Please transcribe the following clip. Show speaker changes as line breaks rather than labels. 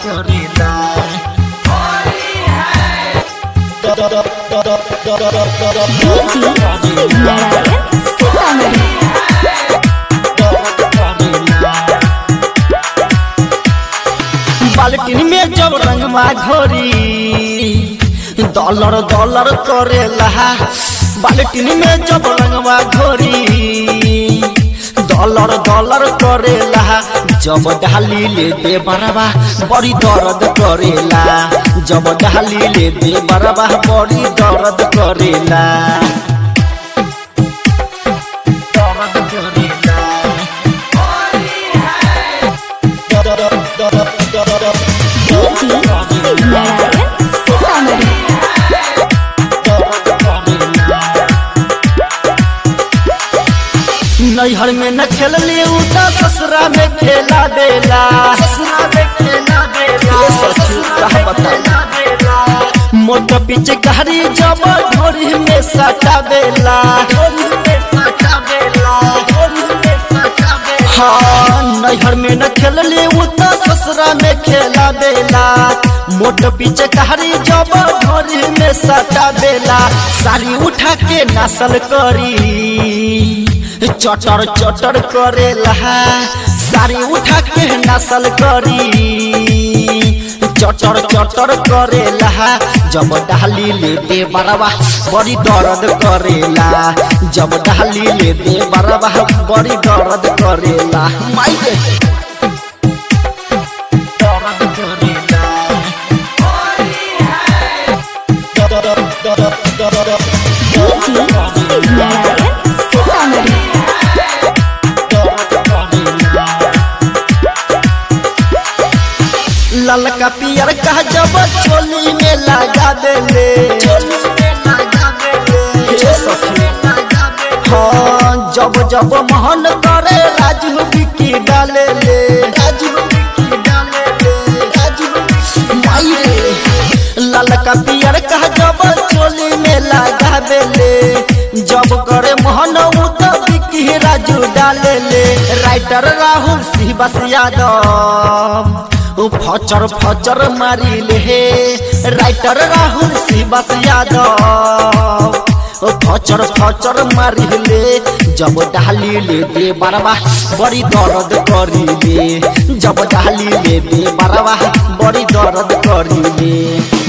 करेला
डीजे शिवनारायण सीतामढ़ी
बाल्टीन में जब रंगमा घोरी डॉलर डॉलर करेला बाल्टीन में जब रंगमा घोरी डॉलर डॉलर करेला जब डाली ले दे बरबा बड़ी दर्द करेला जब डाली ले दे बरबा बड़ी दर्द करेला दर्द करेला
डीजे शिवनारायण सीतामढ़ी
नैहर में न खेलली उ त ससुरा में खेला देला ससुरा में खेला देला ये ससुर का बता मोट पीछे गहरी जब ढोरी में सटा देला ढोरी में सटा देला ढोरी में सटा देला हाँ नैहर में न खेलली उ त ससुरा में खेला देला मोट पीछे गहरी जब ढोरी में सटा देला साड़ी उठा के नसल करी चटर चटर करेला साड़ी उठा के नसल करी चटर चटर करेला जब डाली ले दे बरवा बड़ी दर्द करेला जब डाली ले दे बरवा बड़ी दर्द करेला माई रे दर्द करेला
डीजे शिवनारायण सीतामढ़ी
ललका पियर का जब चोली में लगा देले हे सखी। हाँ जब जब मोहन करे राजू बिकी डाले ले राजू बिकी डाले ले राजू माई रे ललका पियर का जब चोली में लगा देले जब करे मोहन उ तो बिकी राजू डाले ले राइटर राहुल सिंह बस यादव उ फचर फचर मारी ले हे राइटर राहुल सिंह बस यादव ओ फचर फचर मारी ले जब डाली ले दे बरवा बड़ी दर्द करी ले जब डाली ले दे बरवा बड़ी दर्द करी ले